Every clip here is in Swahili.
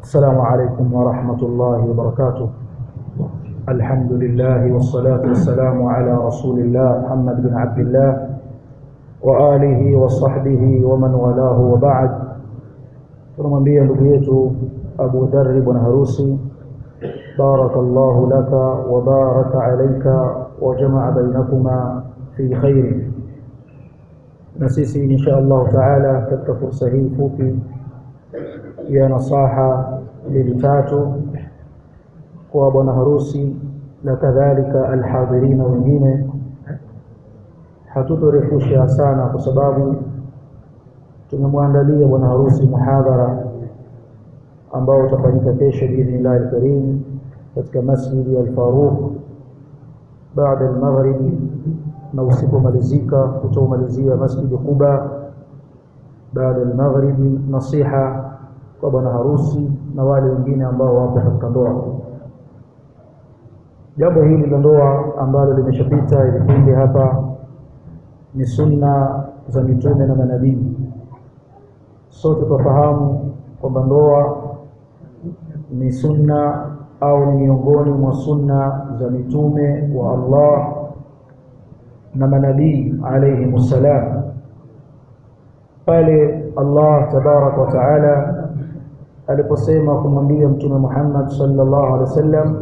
السلام عليكم ورحمة الله وبركاته الحمد لله والصلاة والسلام على رسول الله محمد بن عبد الله وآله وصحبه ومن والاه وبعد tunamwambia ndugu yetu Abu Dharr bwana harusi barakallahu laka wa baraka alayka wa jamaa bainakuma fi khair na sisi insha Allah taala katika fursa hii fupi ya nasaha mbili tatu kwa bwana harusi na kadhalika alhadhirina wengine hatutorefusha sana kwa sababu tumemwandalia bwana harusi muhadhara ambao utafanyika kesho biidhnillahi alkarim katika masjidi al-Faruq baada al-maghrib na usipomalizika utaumalizia masjidi Quba baada al-maghrib nasiha kwa bwana harusi na wale wengine ambao wapo katika ndoa jambo hili la ndoa ambalo limeshapita vipindi hapa ni sunna za mitume na manabii sote tufahamu kwamba ndoa ni sunna au ni miongoni mwa sunna za mitume wa Allah na manabii alayhi musallam pale Allah tabarak wa taala aliposema kumwambia mtume Muhammad sallallahu alaihi wasallam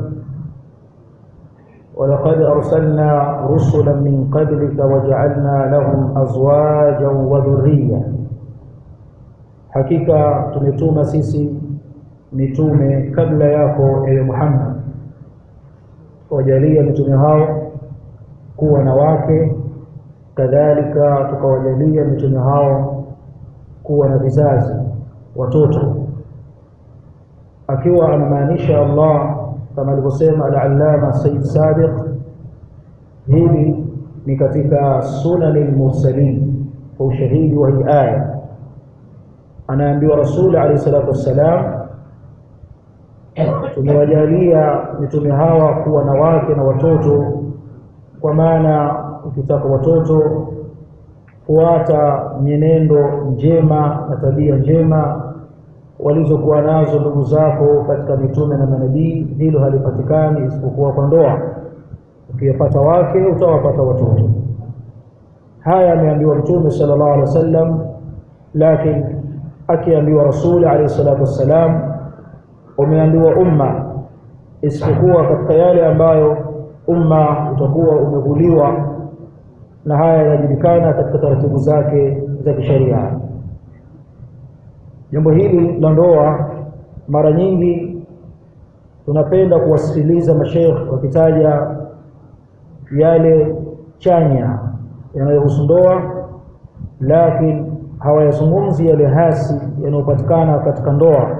ولقد أرسلنا رسلا من قبلك وجعلنا لهم أزواجا وذرية hakika tumetuma sisi mitume kabla yako ewe Muhammad wajalia mitume hao kuwa na wake kadhalika tukawajalia mitume hao kuwa na vizazi watoto akiwa anamaanisha Allah kama alivyosema al-allama Said Sabiq hili ni katika sunanil mursalin kwa ushahidi wa hii aya anaambiwa rasul alayhi salatu wassalam tumewajalia mitume hawa kuwa na wake na watoto kwa maana ukitaka watoto fuata mienendo njema na tabia njema walizokuwa nazo ndugu zako katika mitume na manabii hilo halipatikani isipokuwa kwa ndoa ukiyapata wake utawapata watoto haya ameambiwa mtume sallallahu alaihi wasallam lakini akiambiwa rasuli alayhi salatu wassalam umeambiwa umma isipokuwa katika yale ambayo umma utakuwa umevuliwa na haya yanajulikana katika taratibu zake za kisheria jambo hili la ndoa mara nyingi tunapenda kuwasikiliza masheikh wakitaja yale chanya yanayohusu ndoa lakini hawayazungumzi yale hasi yanayopatikana katika ndoa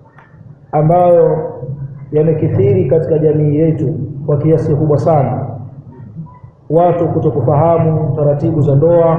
ambayo yamekithiri katika jamii yetu kwa kiasi kikubwa sana watu kutokufahamu taratibu za ndoa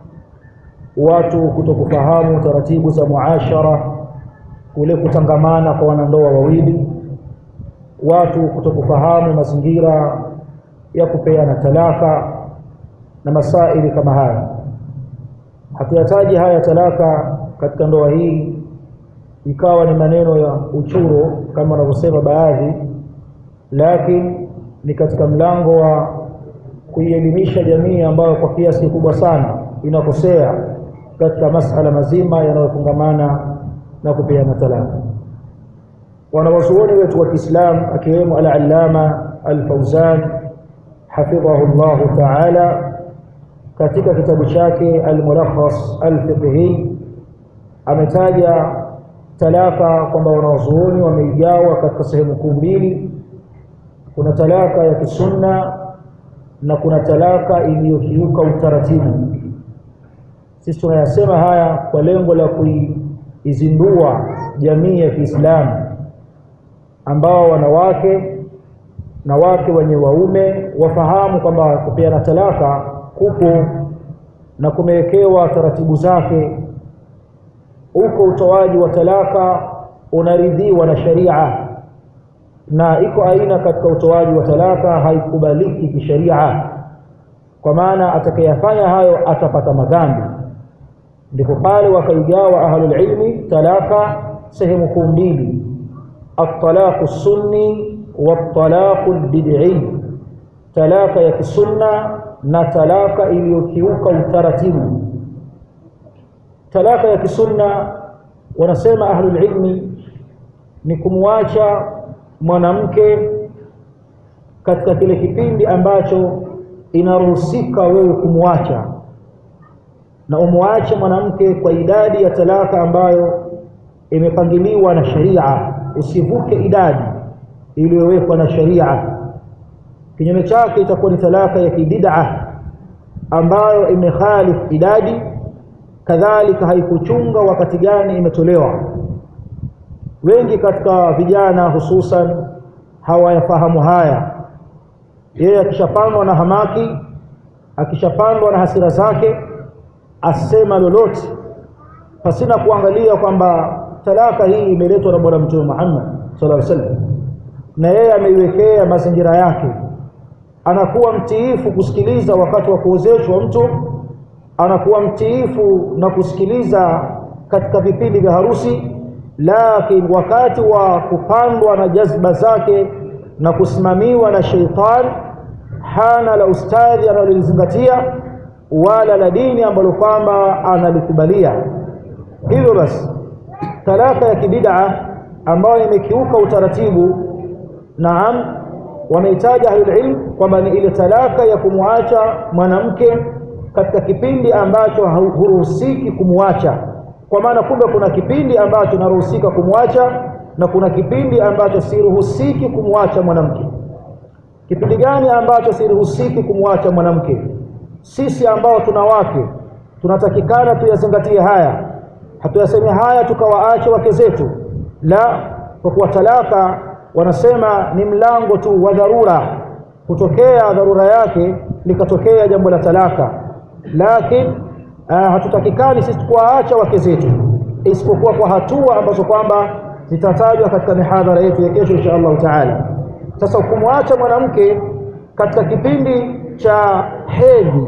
watu kutokufahamu taratibu za muashara kule kutangamana kwa wanandoa wawili watu kutokufahamu mazingira ya kupeana talaka na masaili kama haya hatuyataji haya talaka katika ndoa hii ikawa ni maneno ya uchuro kama wanavyosema baadhi lakini ni katika mlango wa kuielimisha jamii ambayo kwa kiasi kikubwa sana inakosea katika masala mazima yanayofungamana na kupeana talaka wanawazuoni wetu wa Kiislamu akiwemo al-Allama al-Fauzan hafidhahu Allah ta'ala katika kitabu chake al-Mulakhas al-Fiqhi ametaja talaka kwamba wanawazuoni wameigawa katika sehemu kuu mbili kuna talaka ya kisunna na kuna talaka iliyokiuka utaratibu sisi tunayasema haya kwa lengo la kuizindua jamii ya Kiislamu ambao wanawake na wake wenye waume wafahamu kwamba kupeana talaka kupo na kumewekewa taratibu zake uko utoaji wa talaka unaridhiwa na sharia na iko aina katika utoaji wa talaka haikubaliki kisheria kwa maana atakayefanya hayo atapata madhambi ndipo pale wakaigawa ahlul ilmi talaka sehemu kuu mbili at-talaqu sunni wat-talaqu al-bid'i talaka ya kisunna na talaka iliyokiuka utaratibu talaka ya kisunna wanasema ahlul ilmi ni kumwacha mwanamke katika kile kipindi ambacho inaruhusika wewe kumwacha na umwache mwanamke kwa idadi ya talaka ambayo imepangiliwa na sharia usivuke idadi iliyowekwa na sharia kinyume chake itakuwa ni talaka ya kibid'a ambayo imekhalif idadi kadhalika haikuchunga wakati gani imetolewa wengi katika vijana hususan hawayafahamu haya yeye akishapandwa na hamaki akishapandwa na hasira zake asema lolote pasina kuangalia kwamba talaka hii imeletwa na bwana mtume Muhammad sallallahu alaihi wasallam na yeye ameiwekea mazingira yake anakuwa mtiifu kusikiliza wakati wa kuozeshwa mtu anakuwa mtiifu na kusikiliza katika vipindi vya harusi lakini wakati wa kupandwa na jazba zake na kusimamiwa na sheitan hana la ustadhi analolizingatia wala la dini ambalo kwamba analikubalia hivyo basi talaka ya kibid'a ambayo imekiuka utaratibu naam wamehitaja ahlulilm kwamba ni ile talaka ya kumwacha mwanamke katika kipindi ambacho huruhusiki kumwacha kwa maana kumbe kuna kipindi ambacho naruhusika kumwacha na kuna kipindi ambacho siruhusiki kumwacha mwanamke kipindi gani ambacho siruhusiki kumwacha mwanamke sisi ambao tuna wake tunatakikana tuyazingatie haya hatuyasemi haya tukawaache wake zetu la kwa kuwa talaka wanasema ni mlango tu wa dharura kutokea dharura yake likatokea jambo la talaka lakini uh, hatutakikani sisi kuwaacha wake zetu isipokuwa kwa hatua ambazo kwamba zitatajwa katika mihadhara yetu ya kesho insha Allah taala sasa kumwacha mwanamke katika kipindi cha hedhi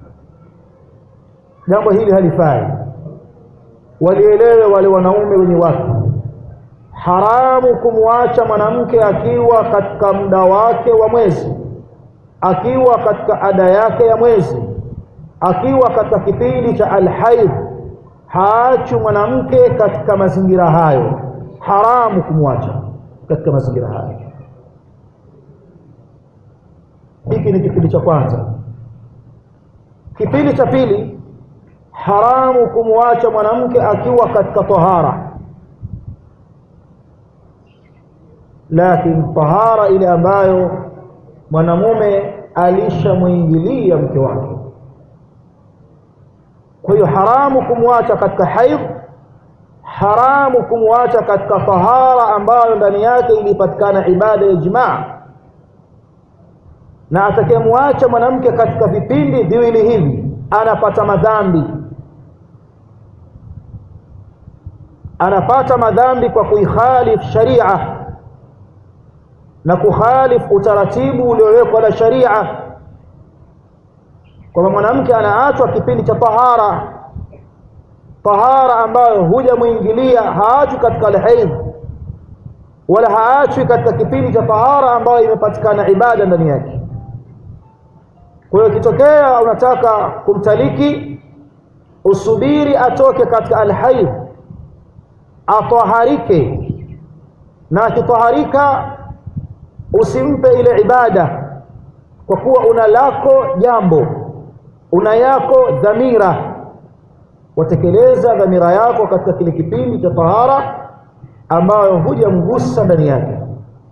jambo hili halifai walielewe wale wanaume wenye wake haramu kumwacha mwanamke akiwa katika muda wake wa mwezi akiwa katika ada yake ya mwezi akiwa katika kipindi cha alhaid haachi mwanamke katika mazingira hayo haramu kumwacha katika mazingira hayo hiki ni kipindi cha kwanza kipindi cha pili haramu kumwacha mwanamke akiwa katika tahara lakini tahara ile ambayo mwanamume alishamwingilia mke wake kwa hiyo haramu kumwacha katika haidh haramu kumwacha katika tahara ambayo ndani yake ilipatikana ibada ya jimaa na atakayemwacha mwanamke katika vipindi viwili hivi anapata madhambi anapata madhambi kwa kuikhalif sharia na kukhalifu utaratibu uliowekwa na sharia kwamba mwanamke anaachwa kipindi cha tahara tahara ambayo hujamwingilia haachwi katika alhaidh wala haachwi katika kipindi cha tahara ambayo imepatikana ibada ndani yake kwa hiyo ikitokea unataka kumtaliki usubiri atoke katika alhaidh ataharike na akitaharika usimpe ile ibada kwa kuwa una lako jambo una yako dhamira watekeleza dhamira yako katika kile kipindi cha tahara ambayo hujamgusa ndani yake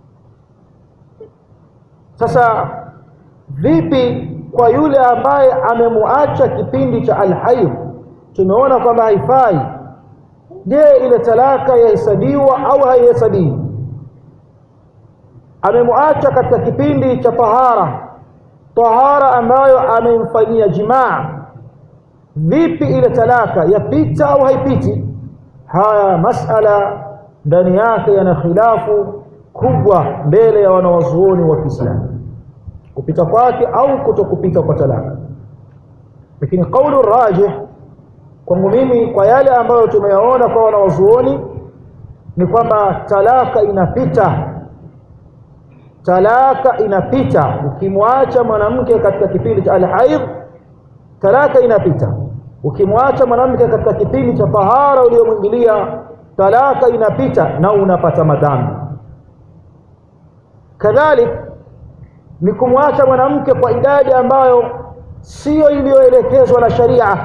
sasa vipi kwa yule ambaye amemuacha kipindi cha alhaidh tumeona kwamba haifai je ile talaka yahesabiwa au haihesabiwi amemuacha katika kipindi cha tahara tahara ambayo amemfanyia jimaa vipi ile talaka yapita au haipiti haya masala ndani yake yana khilafu kubwa mbele ya wanawazuoni wa Kiislamu kupita kwake au kutokupita kwa talaka lakini kaulu rajih kwangu mimi kwa yale ambayo tumeyaona kwa wanawazuoni ni kwamba talaka inapita talaka inapita ukimwacha mwanamke katika kipindi cha alhaidh talaka inapita ukimwacha mwanamke katika kipindi cha tahara uliyomwingilia talaka inapita na unapata madhambi kadhalik ni kumwacha mwanamke kwa idadi ambayo siyo iliyoelekezwa na sharia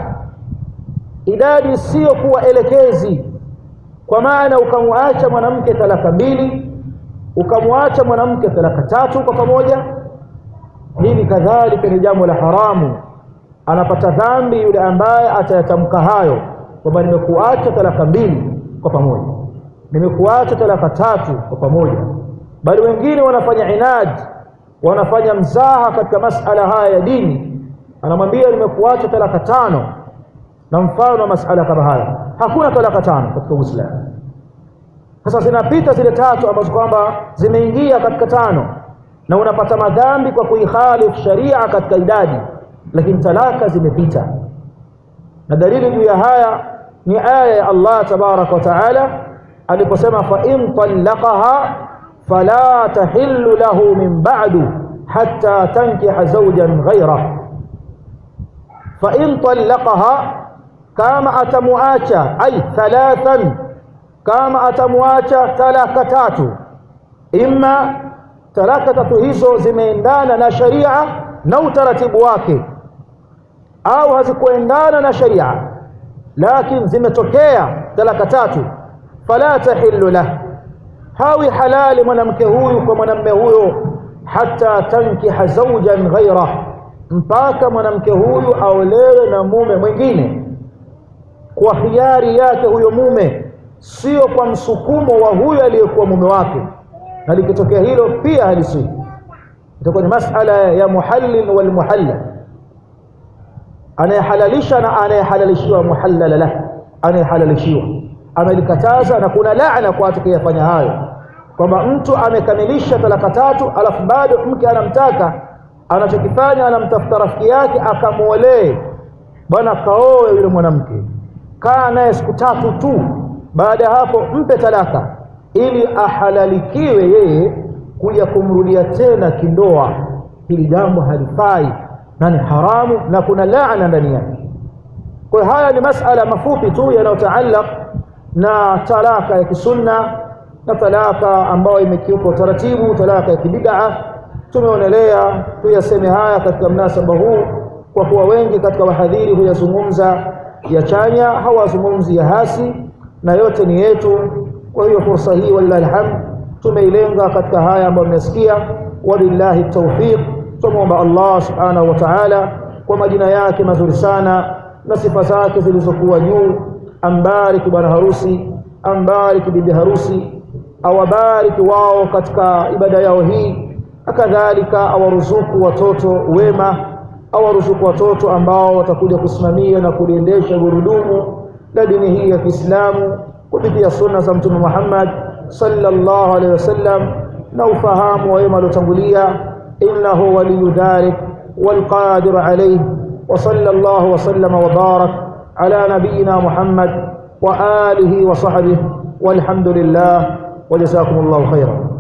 idadi siyo kuwa elekezi kwa maana ukamwacha mwanamke talaka mbili ukamwacha mwanamke talaka tatu kwa pamoja hili kadhalika ni jambo la haramu anapata dhambi yule ambaye atayatamka hayo kwamba nimekuacha talaka mbili kwa pamoja nimekuacha talaka tatu kwa pamoja bali wengine wanafanya inadi wanafanya mzaha katika masala haya ya dini anamwambia nimekuacha talaka tano na mfano wa masala kama haya hakuna talaka tano katika Uislamu sasa zinapita zile tatu ambazo kwamba zimeingia katika tano na unapata madhambi kwa kuikhalifu sharia katika idadi lakini talaka zimepita na dalili juu ya haya ni aya ya Allah tabaraka wa taala aliposema fa in talaqaha fala tahillu lahu min ba'du hatta tankiha zawjan ghayra fa in talaqaha kama atamuacha ay thalathan kama atamuacha talaka tatu imma talaka tatu hizo zimeendana na sharia na utaratibu wake au hazikuendana na sharia lakini zimetokea talaka tatu fala tahillu lah hawi halali mwanamke huyu kwa mwanamme huyo hata tankiha zawjan ghaira mpaka mwanamke huyu aolewe na mume mwingine kwa hiari yake huyo mume sio kwa msukumo wa huyo aliyekuwa mume wake na likitokea hilo pia halisii itakuwa ni masala ya muhallil wal muhallal anayehalalisha na anayehalalishiwa muhallala lah anayehalalishiwa amelikataza na kuna laana kwa atakayefanya hayo kwamba mtu amekamilisha talaka tatu alafu bado mke anamtaka anachokifanya anamtafuta rafiki yake akamwolee bwana kaoe yule mwanamke kaa naye siku tatu tu baada ya hapo mpe talaka ili ahalalikiwe yeye kuja kumrudia tena kindoa hili jambo halifai na ni haramu na kuna laana ndani yake kwa haya ni masala mafupi tu yanayotaallaq na talaka ya kisunna na talaka ambayo imekiuka utaratibu talaka ya kibid'a tumeonelea tuyaseme haya katika mnasaba huu kwa kuwa wengi katika wahadhiri huyazungumza ya chanya hawazungumzi ya hasi na yote ni yetu kwa hiyo fursa hii wallahi alhamd tumeilenga katika haya ambayo mmesikia wabillahi tawfiq tumwomba Allah subhanahu wa ta'ala kwa majina yake mazuri sana na sifa zake zilizokuwa juu ambariki bwana harusi ambariki bibi harusi awabariki wao katika ibada yao hii akadhalika awaruzuku watoto wema awaruzuku watoto ambao watakuja kusimamia na kuliendesha gurudumu la dini hii ya Kiislamu kupitia sunna za Mtume Muhammad sallallahu alaihi wasallam na ufahamu wa wema waliotangulia innahu waliyu dhalik والقادر عليه وصلى الله وسلم وبارك على نبينا محمد وآله وصحبه والحمد لله وجزاكم الله خيرا